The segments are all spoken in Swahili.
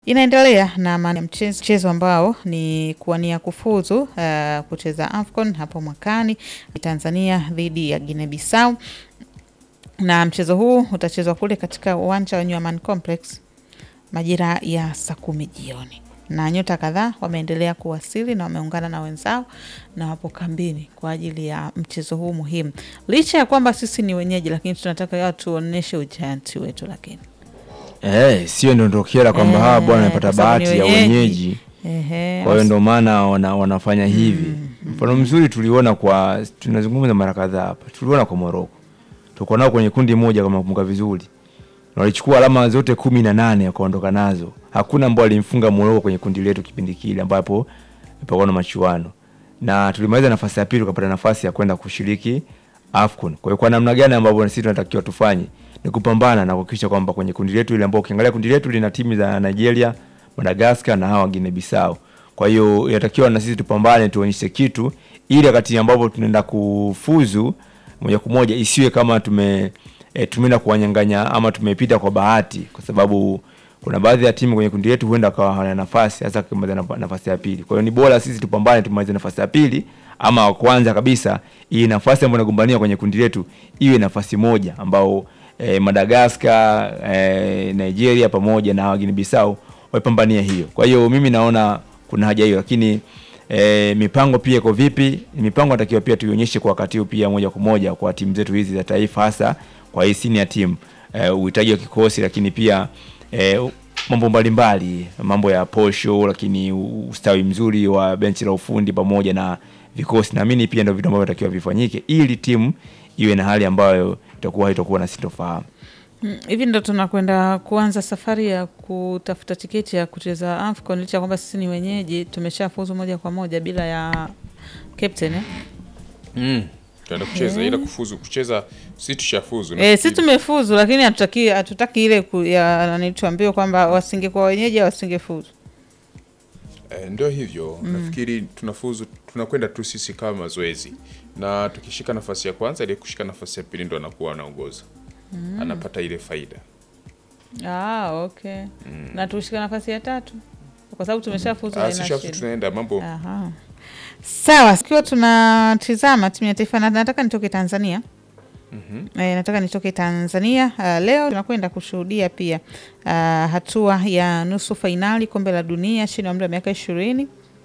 inaendelea na maana ya mchezo, mchezo ambao ni kuwania kufuzu uh, kucheza AFCON hapo mwakani Tanzania dhidi ya Guinea Bissau, na mchezo huu utachezwa kule katika uwanja wa New Amaan Complex majira ya saa kumi jioni na nyota kadhaa wameendelea kuwasili na wameungana na wenzao na wapo kambini kwa ajili ya mchezo huu muhimu. Licha ya kwamba sisi ni wenyeji, lakini tunataka watu tuonyeshe ujanti wetu, lakini Eh, sio ndondokera kwamba Eh, hawa bwana amepata kwa sababu bahati ni ya wenyeji. wenyeji, ehe, kwa hiyo ndo maana wana, wanafanya hivi. Mfano mzuri tuliona kwa, tunazungumza mara kadhaa hapa, tuliona kwa Moroko, tulikuwa nao kwenye kundi moja kama nakumbuka vizuri, na walichukua alama zote kumi na nane wakaondoka nazo. Hakuna ambao alimfunga Moroko kwenye kundi letu kipindi kile ambapo pakuwa na machuano, na tulimaliza nafasi ya pili, tukapata nafasi ya kwenda kushiriki AFCON. Kwa hiyo kwa namna gani ambavyo sisi tunatakiwa tufanye ni kupambana na kuhakikisha kwamba kwenye kundi letu ile ambao ukiangalia kundi letu lina timu za Nigeria, Madagascar na hawa Guinea Bissau. Kwa hiyo inatakiwa na sisi tupambane, tuonyeshe kitu ili wakati ambapo tunaenda kufuzu moja kwa moja isiwe kama tume e, tumeenda kuwanyang'anya ama tumepita kwa bahati, kwa sababu kuna baadhi ya timu kwenye kundi letu huenda kawa hawana nafasi hasa kimaliza naf- nafasi ya pili. Kwa hiyo ni bora sisi tupambane tumalize nafasi ya pili ama wa kwanza kabisa, hii nafasi ambayo inagombania kwenye kundi letu iwe nafasi moja ambao eh, Madagascar eh, Nigeria pamoja na Guinea Bissau waipambania hiyo. Kwa hiyo mimi naona kuna haja hiyo, lakini eh, mipango pia iko vipi? Mipango natakiwa pia tuionyeshe kwa wakati huu pia moja kwa moja kwa timu zetu hizi za taifa, hasa kwa hii senior team eh, uhitaji wa kikosi, lakini pia eh, mambo mbalimbali, mambo ya posho, lakini ustawi mzuri wa benchi la ufundi pamoja na vikosi. Naamini pia ndio vitu ambavyo vinatakiwa vifanyike ili timu iwe na hali ambayo itakuwa haitakuwa na sintofahamu. Mm, hivi ndo tunakwenda kuanza safari ya kutafuta tiketi ya kucheza AFCON licha ya kwamba sisi ni wenyeji, tumeshafuzu moja kwa moja bila ya captain eh? Mm. Tunaenda kucheza ila kufuzu kucheza si tushafuzu. E, nafikiri. sisi tumefuzu lakini hatutaki hatutaki ile ku, ya nani tuambiwe kwamba wasingekuwa wenyeji au wasingefuzu. Eh, ndio hivyo nafikiri tunafuzu tunakwenda tu sisi kama mazoezi na tukishika nafasi ya kwanza ile kushika nafasi ya pili ndo anakuwa anaongoza anapata ile faida Ah, okay. Na tushika nafasi ya tatu kwa sababu tumeshafuzu. Ah, haina si shafu shida. tunaenda mambo Aha. Sawa, ikiwa tunatizama timu ya taifa na nataka nitoke Tanzania. E, nataka nitoke Tanzania. Uh, leo tunakwenda kushuhudia pia uh, hatua ya nusu fainali kombe la dunia chini ya umri wa miaka ishirini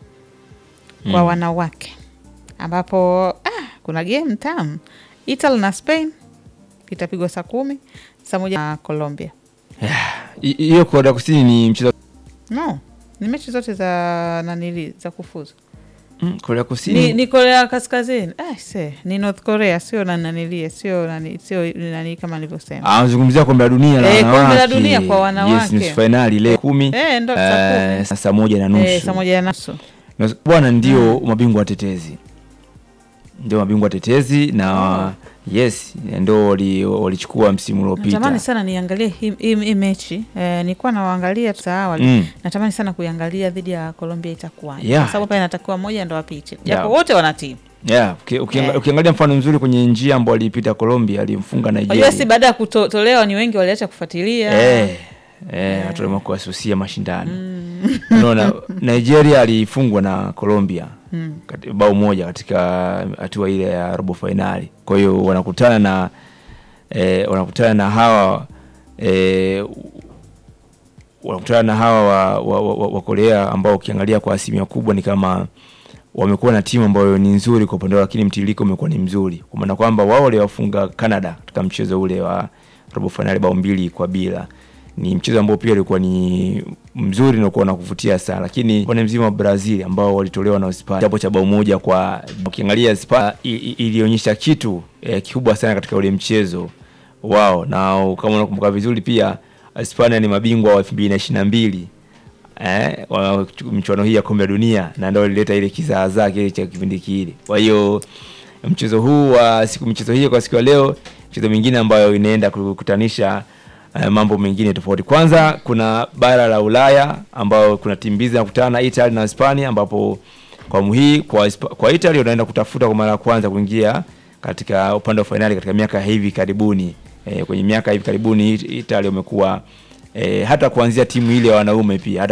kwa wanawake ambapo ah, kuna game tamu Italy na Spain itapigwa saa kumi saa moja na Colombia. Hi- Hiyo Korea Kusini ni mchezo No, ni mechi zote za nanili za kufuzu Mm, Korea Kusini ni, ni Korea Kaskazini. Ah, se, ni North Korea, sio na nanilie, sio nani, sio nani kama nilivyosema. anazungumzia kombe la dunia la Eh, kombe la wanawake. dunia kwa wanawake. Yes, nusu fainali leo kumi Eh, ndo saa eh, kumi. saa moja na nusu Eh, saa moja na nusu. Na bwana ndio mabingwa watetezi, ndio mabingwa watetezi na yes, ndio wali- walichukua msimu Natamani uliopita. sana niangalie hii hii- hii mechi eh, nilikuwa nawaangalia tu saa awali Mm. natamani sana kuiangalia dhidi ya Colombia itakuwaje, Yeah. kwa sababu pale inatakiwa moja ndo apite, japo Yeah. wote wana timu. Yeah, uki- ukianga- Eh. ukiangalia mfano mzuri kwenye njia ambayo aliipita Colombia, alimfunga Nigeria. Unajua, si baada ya kutolewa ni wengi waliacha kufuatilia Eh, eh, watu waliamua kuwasusia mashindano. Unaona, Nigeria alifungwa na Colombia kati- bao moja katika hatua ile ya robo fainali. Kwa hiyo wanakutana na eh, wanakutana na hawa eh, wanakutana na hawa wa, wa, wa, wa, wa Korea ambao ukiangalia kwa asilimia kubwa ni kama wamekuwa na timu ambayo ni nzuri kwa upande wao, lakini mtiririko umekuwa ni mzuri, kwa maana kwamba wao waliwafunga Canada katika mchezo ule wa robo fainali bao mbili kwa bila. Ni mchezo ambao pia ulikuwa ni mzuri na ulikuwa na kuvutia sana, lakini upande mzima wa Brazil ambao walitolewa na Hispania japo cha bao moja kwa, ukiangalia Hispania i- i- ilionyesha kitu eh, kikubwa sana katika ule mchezo wao, na kama unakumbuka vizuri pia Hispania ni mabingwa wa elfu mbili na ishirini na mbili eh, wa michuano hii ya kombe la dunia na ndio ilileta ile kizaazaa kile cha kipindi kile. Kwa hiyo mchezo huu wa siku michezo hii kwa siku ya leo, mchezo mingine ambayo inaenda kukutanisha eh, mambo mengine tofauti. Kwanza kuna bara la Ulaya ambao kuna timu mbili zinakutana Italy na Hispania, ambapo kwa hii kwa, Hispa- kwa Italy wanaenda kutafuta kwa mara ya kwanza kuingia katika upande wa fainali katika miaka hivi karibuni. Eh, kwenye miaka hivi karibuni Italy wamekuwa eh, hata kuanzia timu ile ya wanaume pia hata